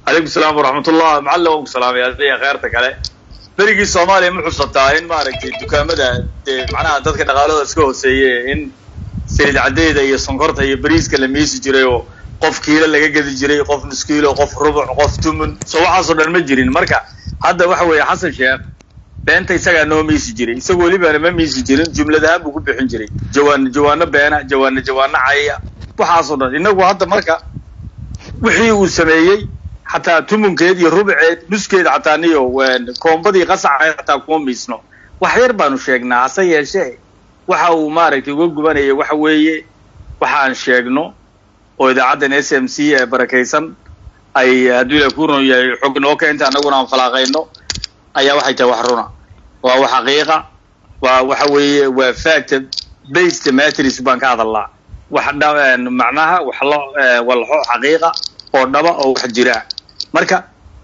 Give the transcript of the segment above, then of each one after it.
calaykum salaam waraxmatullah macalla waan ku salaamay adiga kheyrta kale berigii soomaaliya ma xusataa in maaragtay dukaamada dee macnaha dadka dhaqaalada iska hooseeye in saliid caddeeda iyo sonkorta iyo bariiska la miisi jiray oo qof kiilo laga gedi jiray qof nus kiilo qof rubuc qof tumun so waxaasoo dhan ma jirin marka hadda waxa weeye xasan sheekh beenta isagaa noo miisi jiray isagu welibana ma miisi jirin jumlad ahaan buu ku bixin jiray jawaan jawaano beena jawaano jawaano cayaya waxaasoo dhan inagu hadda marka wixii uu sameeyey xataa tumunkeed iyo rubuceed nuskeed xataa niyo koombadii qasaca xataa kuma miisno wax yar baanu sheegnaa hase yeeshee waxa uu maaragtay uga gubanaya waxa weeye waxa aan sheegno oo idaacaddan s m c ee barakaysan ay hadduu ila kuron yahay xog noo keenta annaguna aan falaaqayno ayaa waxay tahay wax runa waa wax xaqiiqa waa waxa weeye waa fact based matrix baan ka hadalnaa wax macnaha wax lo walxo xaqiiqa oo dhaba oo wax jira marka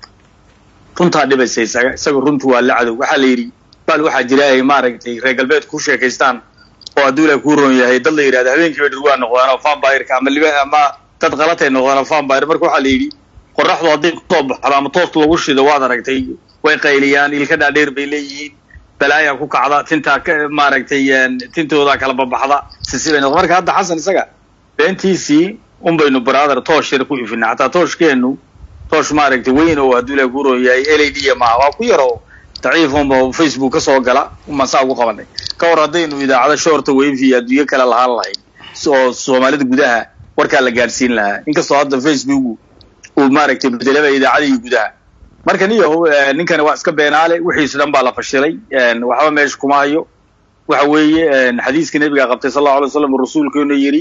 runtaa dhibaysa isaga isaga runtu waa la cadow waxaa la yidhi bal waxaa jira ay maaragtay reer galbeed ku sheekaystaan oo hadduu ila ku ron yahay dad la yidhahdo habeenkiiba dhirwaa noqdaan oo vampireka ama liba ama dad qalatay noqdaan oo vampire marka waxaa la yidhi qoraxdu hadday kusoo baxdo ama toos lagu shido waad aragtay way qayliyaan ilka dhaadheer bay leeyihiin balaayaa ku kacda tintaa maaragtay tintoodaa kala babaxda sisibay noqda marka hadda xasan isaga beentiisii un baynu brother toosh yar ku ifinaa xataa tooshkeenu toosh maaragtay weyn oo hadduu ilaha ku ron yahay l a d maaha waa ku yar oo daciif unba facebook ka soo gala umaan saa ugu qabanay ka hor haddaynu idaacado shoorta weyfi iyo adduunyo kale lahaan lahayn oo soomaalida gudaha warkaa la gaadhsiin lahaa inkastoo hadda facebook uu maaragtay bedelaba idaacadii gudaha marka niyo ninkani waa iska beenaale wixiisu dhan baa la fashilay waxba meesha kuma hayo waxa weeye xadiiska nebiga qabtay sal allahu alay waslam rasuulkeenu yidhi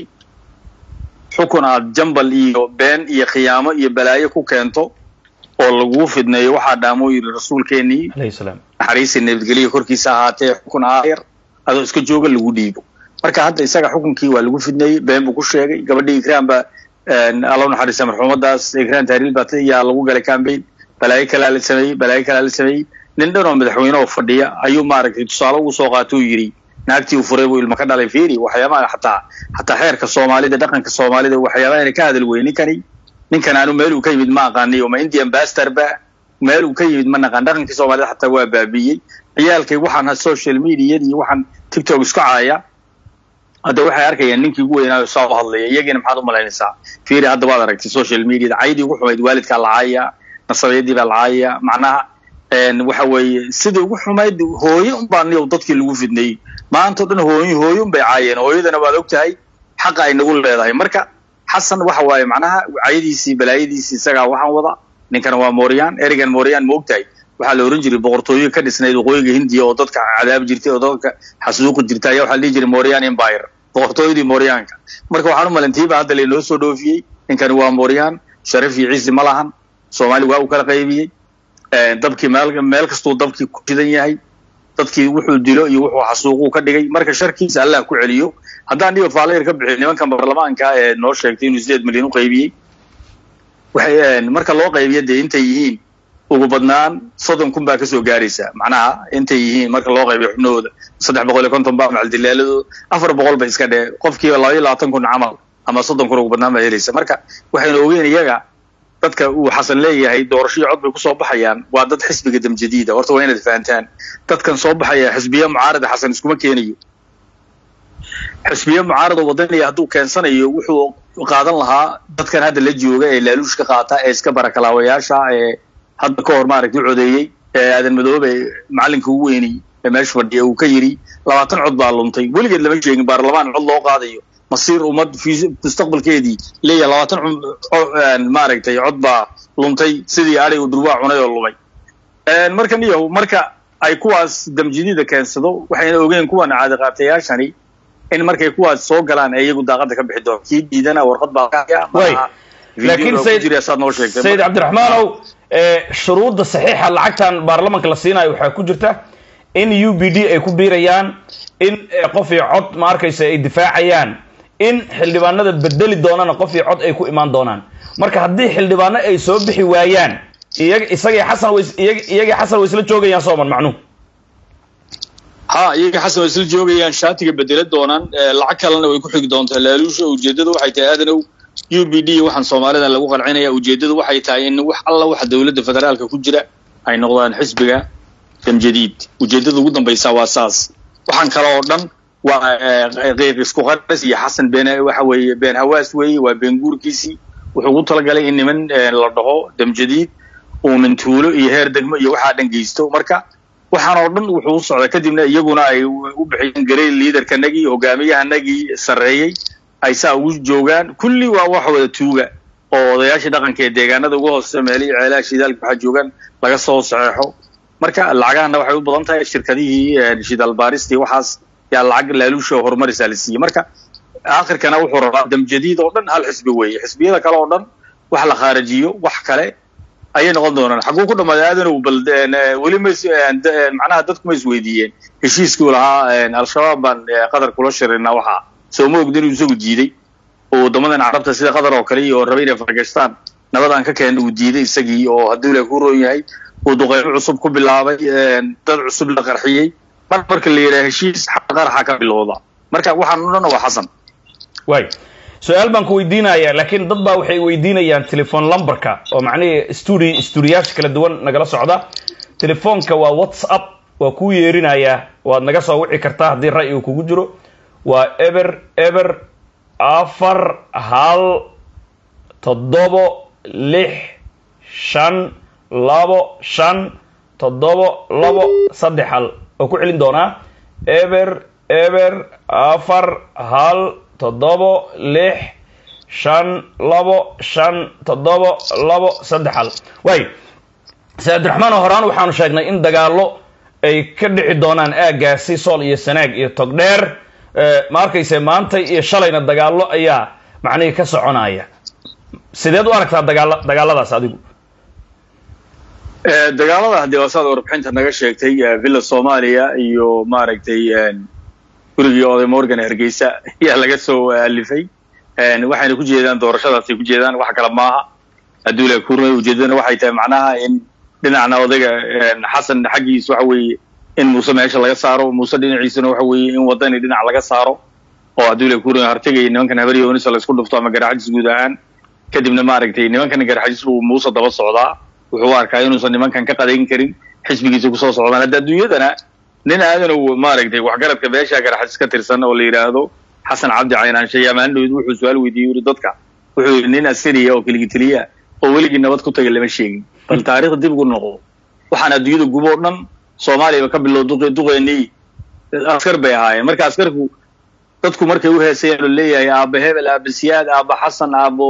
xukun aad jambal iyo been iyo khiyaamo iyo balaayo ku keento oo laguu fidneeyo waxaa dhaamoo yidhi rasuulkeenii naxariisi nabadgeliya korkiisa ahaatee xukun aayar adoo iska jooga lagu dhiibo marka hadda isaga xukunkii waa lagu fidneeyey been buu ku sheegay gabadhii ikraan baa alla naxariista marxuumadaas ikraan tahriil baa yaa lagu galay cambaign balaayo kalaa la sameeyey balaayo kalaa la sameeyey nin dhan oo madaxweyne oo fadhiya ayuu maaragtay tusaale ugu soo qaata uu yidhi naagtii uu furay buu ilma ka dhalay fiiri waxyaabaha xataa xataa xeerka soomaalida dhaqanka soomaalida waxyaabaha ina ka hadal wey ninkani ninkan aanu meel uu ka yimid ma aqaaniy ma indian bastor ba meel uu ka yimid ma naqaan dhaqankii soomaalida xataa waa baabiiyey ciyaalkay waxaan social mediad iyo waxaan tiktok isku caaya hadda waxay arkayaan ninkii ugu weynaayo saa u hadlaya iyagiina maxaad u malaynaysaa fiiri hadda waad aragtay social mediada caydii ugu xumayd waalidkaa la caaya nasabeedii baa la caaya macnaha waxa weeye sidii ugu xumayd hooye unbaa niyow dadkii lagu fidneeyey maanta o dhan hooy hooye un bay caayeen hooyadana waad og tahay xaqa ay nagu leedahay marka xasan waxa waaye macnaha cayadiisii balaayadiisii isagaa waxaan wada ninkana waa mooriyaan erigan mooriyaan ma og tahay waxaa la ohan jiray boqortooyo ka dhisnayd waqooyiga hindiya oo dadka cadaab jirtay oo dadka xasuuqi jirtay ayaa waxaa la dhihi jiray mooriyan empire boqortooyadii mooriyaanka marka waxaan u malantiiba hadda laynoo soo dhoofiyey ninkani waa mooriyaan sharaf iyo ciisi ma lahan soomaali waa uu kala qaybiyey dabkii meel meel kastuu dabkii ku shidan yahay dadkii wuxuu dilo iyo wuxuu xasuuquu ka dhigay marka sharkiisa allah ku celiyo haddaan dhiba faalayar ka bixiyo nimankan baarlamaanka ee noo sheegtay inuu sideed milyan u qaybiyey waxay marka loo qaybiya dee intay yihiin ugu badnaan soddon kun baa kasoo gaaraysa macnaha intay yihiin marka loo qaybiyo xubnahooda saddex boqol iyo konton baa macaldilaaladooda afar boqol ba iska dhee qofkiiba laba iyo labaatan kun camal ama soddon kun ugu badnaan baa helaysa marka waxaynu ogeyn iyaga dadka uu xasan leeyahay doorashoyo cod bay kusoo baxayaan waa dad xisbiga damjadiida horta waa inaad fahantaan dadkan soo baxaya xisbiya mucaarada xasan iskuma keenayo xisbiya mucaarada wadaniya hadduu keensanayo wuxuu qaadan lahaa dadkan hadda la jooga ee laaluushka qaata ee iska barakalaawayaasha ee hadda ka hor maaragtay codeeyey ee aadan madoobe macalinka ugu weynay ee meesha fadhiya uu ka yidhi labaatan cod baa luntay weligeed lama sheegin baarlamaan cod loo qaadayo masiir ummad mustaqbalkeedii leeyahay labaatan maaragtay cod baa luntay sidii adhay uu durwaa cunay oo lumay marka niyo marka ay kuwaas damjidida keensado waxayna ogeen kuwan caadiqaatayaashani in markay kuwaas soo galaan ee iyagu daaqada ka bixi doon kii diidana warqad baa laakiin saad noo sheegtay sayid cabdiraxmaanow shuruudda saxiixa lacagtan baarlamanka la siinayo waxaa ku jirta in u b d ay ku biirayaan in qof iyo cod ma arkaysa ay difaacayaan in xildhibaanada bedeli doonana qof iyo cod ay ku imaan doonaan marka haddii xildhibaano ay soo bixi waayaan iyag isagii xasan way iyagii xasan way isla joogayaan sooman macnuhu ha iyaga xasan way isla joogayaan shaatiga bedela doonaan lacag kalena way ku xigi doontaa laaluusha ujeedada waxay tahay aadanow u b d waxaan soomaalida lagu qancinaya ujeeddadu waxay tahay in wax alla waxa dowladda federaalka ku jira ay noqdaan xisbiga damjadiid ujeeddada ugu dambaysa waa saas waxaan kale oo dhan waa qiiq isku qaras iyo xasan been waxa weeye been hawaas weeye waa been guurkiisii wuxuu ugu talagalay in niman la dhaho damjadiid uu mintuulo iyo heer degmo iyo waxaa dhan geysto marka waxaan oo dhan wuxuu u socda kadibna iyaguna ay u bixiyeen garey liidarkanagii hogaamiyahanagii sarreeyey ay saa ugu joogaan kulli waa wax wada tuuga oo odayaashii dhaqanka ee deegaanada uga hoose meelihii ceelaha shidaalka waxaa joogaan laga soo saxeexo marka lacagahana waxay u badan tahay shirkadihii shidaal baaristii waxaas yaa lacag laaluusha horumarisaa la siiyey marka aakhirkana wuxuu rabaa damjadiid oo dhan hal xisbi weeye xisbiyada kale oo dhan wax la khaarajiyo wax kale ayay noqon doonaan xaguu ku dhammaaday aadanow bal weli ma macnaha dadku ma isweydiiyeen heshiiskii lahaa al-shabaab baan qatar kula shirinaa waxaa soo ma ogdin inuu isagu diiday oo waddamadan carabta sida qatar oo kale iyo rabay inay fargashtaan nabadaan ka keenna uu diiday isagii oo hadduu ilaah ku roon yahay uu duqeymo cusub ku bilaabay dad cusub la qarxiyey mar marka la yidhaha heshiis qaraxa ka bilowda marka waxaan o dhan waa xasan way su-aal baan ku weydiinaya laakiin dad baa waxay weydiinayaan telefone lumberka oo macnihii studi studiyaasha kala duwan nagala socda telefoonka waa whatsapp waa kuu yeerinayaa waad naga soo wici kartaa haddii ra'yi uu kugu jiro waa eber eber afar hal toddobo lix shan labo shan toddobo labo saddex hal oo ku celin doonaa eber eber afar hal toddobo lix shan labo shan toddobo labo saddex hal waay se cabdiraxmaan oo horaan waxaanu sheegnay in dagaallo ay ka dhici doonaan aaggaasi sool iyo sanaag iyo togdheer ma arkayse maanta iyo shalayna dagaallo ayaa macnihii ka soconaya sideed u aragtaa dagaala dagaalladaas adigu dagaalada haddii waasaad warbixinta naga sheegtay villa soomaaliya iyo maaragtay gurigii oday morgan hargeysa ayaa laga soo alifay waxayna ku jeedaan doorashadaasay ku jeedaan wax kale maaha hadduu ilaah ku rumay ujeedadana waxay tahay macnaha in dhinacna odayga xasan xaggiis waxa weeye in muuse meesha laga saaro muuse dhinaciisana waxa weeye in wadani dhinac laga saaro oo hadduu ilaah ku rumay hartegay nimankan habaryoonisa laysku dhufto ama garaxajis guud ahaan kadibna maaragtay nimankan garaxajis uu muuse daba socdaa wuxuu u arkaa inuusan nimankan ka qadayn karin xisbigiisa kusoo socdaan hadda adduunyadana nin aadanow maaragtay waxgaradka beesha garaxajis ka tirsan oo la yidhaahdo xasan cabdi caynaanshe yamaandhowd wuxuu su-aal weydiiyey yuri dadka wuxuu yidhi nin askariya oo keligiteliya oo weligii nabad ku tagay lama sheegin bal taariikhda dib ugu noqdo waxaan adduunyada gubo o dhan soomaaliyaba ka bilow duq duqeenii askar bay ahaayeen marka askarku dadku markay u heesayeen oo leeyahay aaba hebel aaba siyaad aaba xasan aabo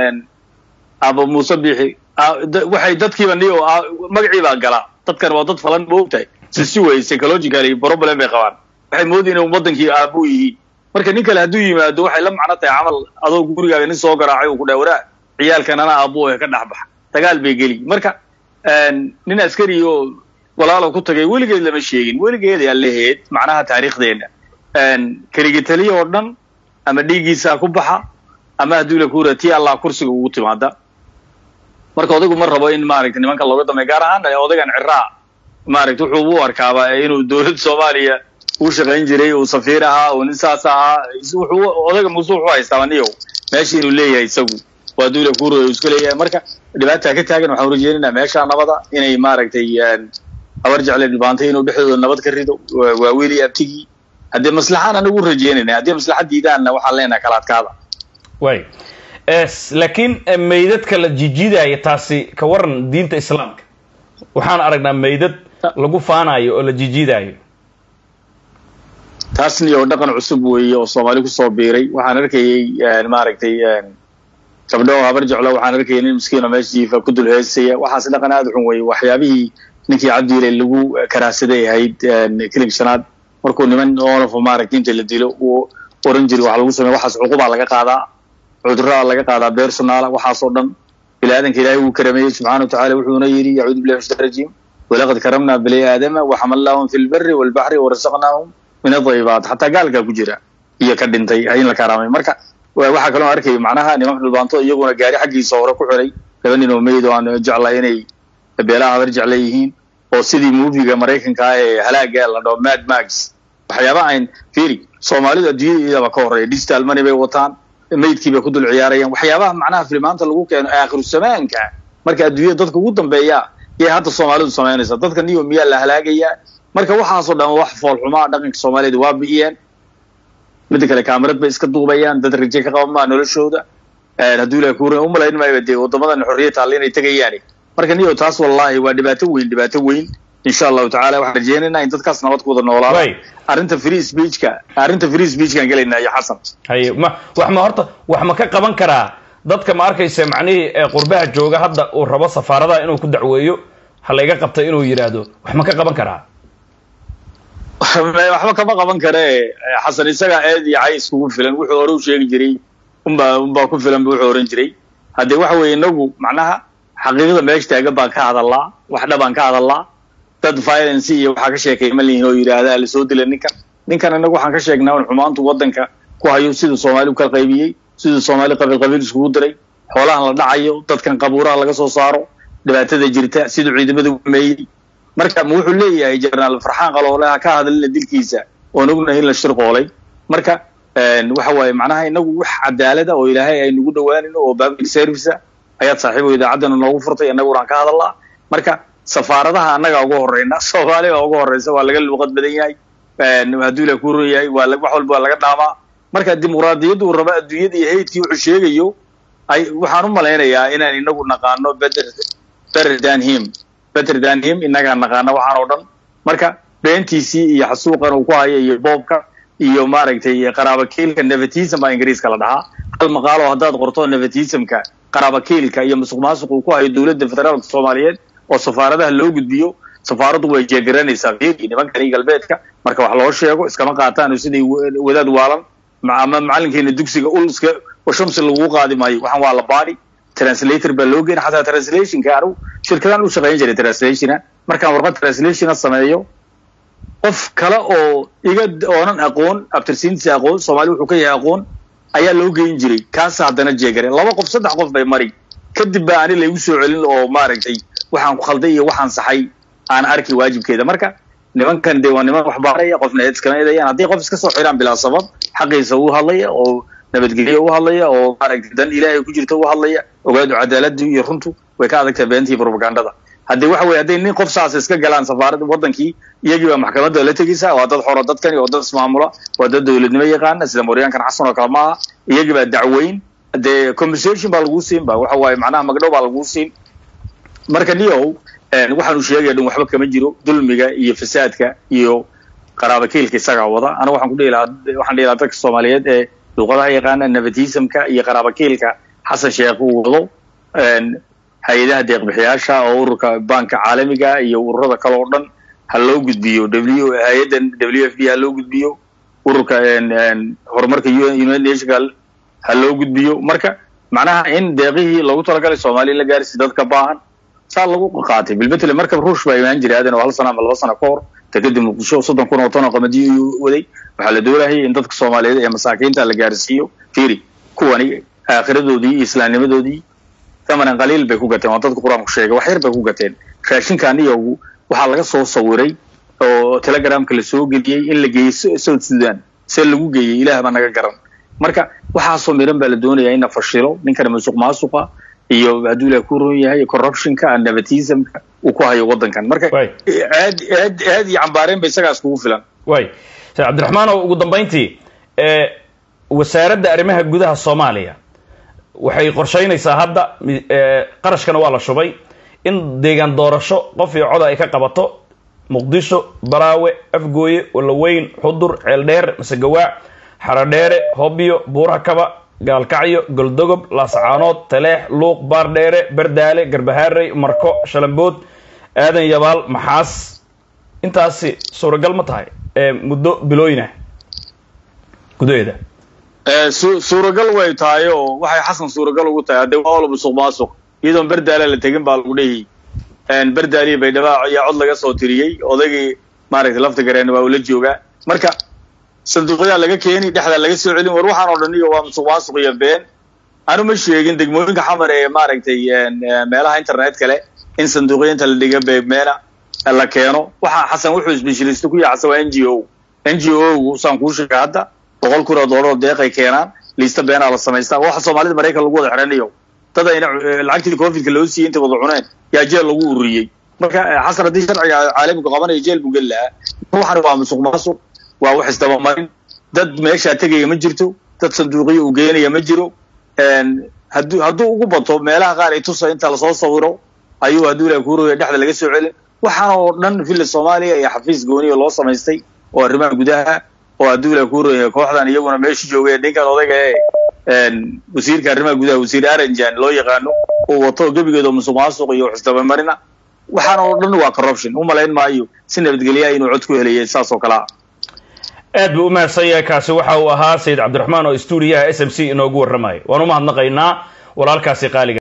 aaba muuse biixi waxay dadkiiba ni magacii baa galaa dadkan waa dad falan ma ogtahay sisi wey psychological problem bay qabaan waxay moodayeen in wadankii aabuu yihiin marka nin kale hadduu yimaado waxay la macno tahay camal adoo gurigaaga nin soo garaacay uu ku dhaha waraa ciyaalkan ana aabuu ka dhex baxa dagaal bay geli marka nin askari oo walaalo ku tagay weligeed lama sheegin weligeed yaa laheed macnaha taariikhdeena keligitaliya oo dhan ama dhiiggiisaa ku baxa ama hadduu la kuura tii allah kursiga ugu timaada marka odaygu ma rabo in maaragtay nimanka looga dambeey gaar ahaan odaygan ciraa maaragtay wuxuu u arkaaba inuu dowladda soomaaliya uu shaqayn jiray uu safiir ahaa uu nin saas ahaa wuxuu odayga muuse wuxuu haystaa niyow meesha inuu leeyahay isagu waa duula kuurooya uu iska leeyahay marka dhibaataa ka taagan waxaan rajeynaynaa meesha nabada inay maaragtay habar jecle dhibaantay inuu dhexdooda nabad ka rido waa weli abtigii haddii maslaxaan anagu rajeynayna haddii maslaxa diidaanna waxaan leenahay kala adkaada way laakiin meydadka la jijiidaya taasi ka waran diinta islaamka waxaan aragnaa meydad lagu faanayo oo la jijiidayo taasni oo dhaqan cusub weeye oo soomaali kusoo biiray waxaan arkayey maaragtay gabdho habar jeclo waxaan arkayay nin miskiin oo meesha jiifa ku dul heesaya waxaas dhaqan aada xun weeye waxyaabihii ninkii cabdiile lagu karaahsaday ahayd kilig shanaad markuu niman oonafo maaragtay inta la dilo uu oran jiray wax lagu sameya waxaas cuqubaa laga qaadaa cudurada laga qaadaa beersonaala waxaasoo dhan bini aadanka ilaahay wuu karameeyey subxana watacala wuxuuna yidhi yacuudu billahi min shaitan rajiim walaqad karamna bani aadama waxamalnaahum fi lbari walbaxri warasaqnaahum min adayibaat xataa gaalkaa ku jira iyo ka dhintay in la karaamay marka waxaa kaloo arkay macnaha nimanka dhulbaanto iyaguna gaari xaggiisa hore ku xiray laba nin oo meyd oo aan jeclay inay beelaha habar jecla yihiin oo sidii muufiga maraykanka ah ee halaaga la dhaho mad max waxyaaba ayn fiiri soomaalidu adduunyada iyadaba ka horreeya digital money bay wataan meydkii bay ku dul ciyaarayaan waxyaabaha macnaha filimaanta lagu keeno aakhiru zamaanka marka adduunyada dadka ugu dambeeya yay hadda soomaalidu samaynaysa dadka niyo miyaa la halaagayaa marka waxaasoo dhan wax foolxumaa dhaqanka soomaaliyada waa bi'iyeen midda kale kaamarad bay iska duubayaan dad raje ka qaban maa noloshooda hadduu ilahay kuurin umalayn maayo dee waddamadan xorriyad taalla inay tegayaani marka niyo taas wallaahi waa dhibaato weyn dhibaato weyn insha allahu tacala waxaan rajeynaynaa in dadkaas nabad ku wada noolaada Way. arrinta free speechka arrinta free speechkaan gelaynaa iyo xasan haye ma wax ma horta wax ma ka qaban karaa dadka ma arkaysa macnihii ee qurbaha jooga hadda uu rabo safaaradaha inuu ku dacweeyo ha layga qabtay inuu yidhaahdo wax ma ka qaban karaa waxba kama qaban kare xasan isagaa eed iyo cay iskugu filan wuxuu hore u sheegi jiray unbaa unbaa ku filan bu wuxuu oran jiray haddee waxa weeye inagu macnaha xaqiiqada meesha taagan baan ka hadalnaa wax dhabaan ka hadalnaa dad violence iyo waxaa ka sheekeey ma lihin oo yidhaahdaa lasoo dila ninkan ninkan inagu waxaan ka sheegnaa un xumaantu waddanka ku hayo siduu soomaali u kala qaybiyey siduu soomaali qabiil qabiil iskugu diray xoolahan la dhacayo dadkan qabuuraha laga soo saaro dhibaatada jirta siduu ciidamada u meeyey marka ma wuxuu leeyahay jenaraal farxaan qaloole ha ka hadlina dilkiisa oon ognahay in la shirqoolay marka waxa waaye macnaha inagu wax cadaalada oo ilaahay ay nagu dhawaanino oo public service ayaad saaxiibo idaacaddana noogu furtay innaguna aan ka hadalnaa marka safaaradaha annaga ugu horeyna soomaaliya ugu horeysa waa laga luuqad badan yahay hadduu ilaah ku ron yahay waa la- wax walba waa laga dhaamaa marka dimuqraadiyaddu uu rabo adduunyada iyo haydkii wuxuu sheegayo ay waxaan u malaynayaa inaan inagu naqaano better better than him better than him inagaa naqaana waxaan oo dhan marka beentiisii iyo xasuuqan uu ku hayo iyo boobka iyo maaragtay qaraabakiilka nepotism baa ingiriiska la dhahaa hal maqaalo haddaad qorto nepotismka qaraabakiilka iyo musuq maasuq uu ku hayo dowladda federaalka soomaaliyeed oo safaaradaha loo gudbiyo safaaraddu way jeegaranaysaa fiiri nimankani galbeedka marka wax loo sheego iskama qaataan siday wa- wadaad waalan ma- ama macalinkeena dugsiga ul iska oo shamsi lagu qaadi maayo waxaan waa la baadi translator baa loo geena xataa translationka anigu shirkadaan u shaqayn jiray translationa markaan warqad translationa sameeyo qof kale oo iga oonan aqoon abtirsiintiisa aqoon soomaali wuxuu ka yahay aqoon ayaa loo geyn jiray kaasa haddana jeegare laba qof saddex qof bay mari kadib baa ani laygu soo celin oo maaragtay waxaan ku khalday iyo waxaan saxay aan arki waajibkeeda marka nimankan dee waa niman wax baaraya qofna eed iskama eedayaan haddii qof iska soo xiraan bilaa sabab xaqiisa u hadlaya oo nabadgelyo u hadlaya oo maaragtay dan ilaahay ku jirta u hadlaya ogaadu cadaaladdu iyo runtu way ka adagtahay beentii propagandada haddii waxa weye hadday nin qof saas iska galaan safaaradda wadankii iyagii baa maxkamadda la tegaysaa waa dad xoro dadkani oo dad ismaamula waa dad dowladnimo yaqaana sida mooryaankan xasan oo kale maaha iyagii baa dacweyn dee compensation baa laguu siin ba waxa waaye macnaha magdhow baa laguu siin marka niyow waxaanu sheegaya dhan waxba kama jiro dulmiga iyo fasaadka iyo qaraabakiilka isagaa wada aniga waxaan ku dhihi lahaa waxaan dhihi lahaa dadka soomaaliyeed ee luuqadaha yaqaana nepotismka iyo qaraabakiilka xasan sheekh uu wado hay-adaha deeqbixiyaasha oo ururka banka caalamiga iyo ururada kale oo dhan ha loo gudbiyo w hay-addan w f d ha loo gudbiyo ururka horumarka united nationka ha loo gudbiyo marka macnaha in deeqihii loogu talagalay soomaaliya la gaarsi dadka baahan saa lagu qaatay bilbetle markab ruush baa imaan jiray aadan oo hal sana ama laba sana ka hor dekadib muqdisho soddon kun oo ton oo qamadiyo ayuu waday waxaa la doonayay in dadka soomaaliyeed ee masaakiinta la gaarsiiyo fiiri kuwani aakhiradoodii iyo islaamnimadoodii thamanan qaliil bay ku gateen waa dadka qur-aanku sheegay wax yar bay ku gateen raashinkan iyagu waxaa laga soo sawiray oo telegramka la soo geliyey in la geeyey south sudan see lagu geeyey ilaah baa naga garan marka waxaasoo miran baa la doonayaa in la fashilo ninkana musuq maasuqa iyo hadduu ilaah ku ron yahay corruptionka nepotismka uu ku hayo waddankan marka Waay. aad aad aad iyo cambaareen ba isagaas kugu filan waay sheekh cabdiraxmaan oo ugu dambayntii ee wasaaradda arrimaha gudaha soomaaliya waxay qorshaynaysaa hadda mi- ee, qarashkana waa la shubay in deegaan doorasho qof iyo cod ay ka qabato muqdisho baraawe afgooye walaweyn xudur ceeldheer masegawaac xaradheere hobyo buurakaba gaalkacyo goldogob laascaanood taleex luuq baardheere bardaale garbahaarey marko shalambood aadan yabaal maxaas intaasi suuragal ma tahay ee muddo bilooyinah gudaheeda Eh, su- suuragal way tahay oo waxay xasan suuragal ugu tahay haddee waa wala musuq maasuq iyadoon berdaala la tegin baa lagu dhehiyey berdaaliya baydhaba ayaa cod laga soo tiriyey odaygii maaragtay lafta gareen waa ula joogaa marka sanduuqyadaa laga keeni dhexdaa laga soo celin war waxaan oo dhan iyo waa musuq maasuq iyo been anu ma sheegin degmooyinka xamar ee maaragtay eh, meelaha internet kale in sanduuqya inta la dhiga beegmeena la keeno waxa xasan wuxuu specialist ku yahay xasan waa n g o n g o gu saan kuu sheegay hadda boqol kun oo doolar oo deeqay keenaan liista beenaa la samaystaa waxa soomaalida maraykan lagu wada xiranayo dad ayna lacagtii covidka loo siiyey inta wada cuneen yaa jeel lagu ururiyey marka xasan haddii sharciga caalamigu qabanayo jeel buu geli lahaa waxan waa musuq maasuq waa wax isdabamarin dad meeshaa tegaya ma jirto dad sanduuqiyo uu geenaya ma jiro hadduu hadduu ugu bato meelaha qaar ay tusa inta lasoo sawiro ayuu hadduu ilahi kuuraya dhexda laga soo celin waxaana oo dhan villa soomaaliya iyo xafiis gooniya loo samaystay oo arrimaha gudaha oo hadduu ilahi kuuraya kooxdan iyaguna meesha joogay ninkan odayga ee wasiirka arrimaha gudaha wasiir aranjan loo yaqaano uu wato gebigeeda musuq maasuq iyo wax isdabamarina waxaana oo dhan waa corruption u malayn maayo si nabadgelyaha inuu cod ku helayay saas oo kale ah aad buu u mahadsan yahay kaasi waxa uu ahaa sayid cabdiraxmaan oo stuudiyaha s m c inoogu warramaya waan u mahadnaqaynaa walaalkaasi qaaliga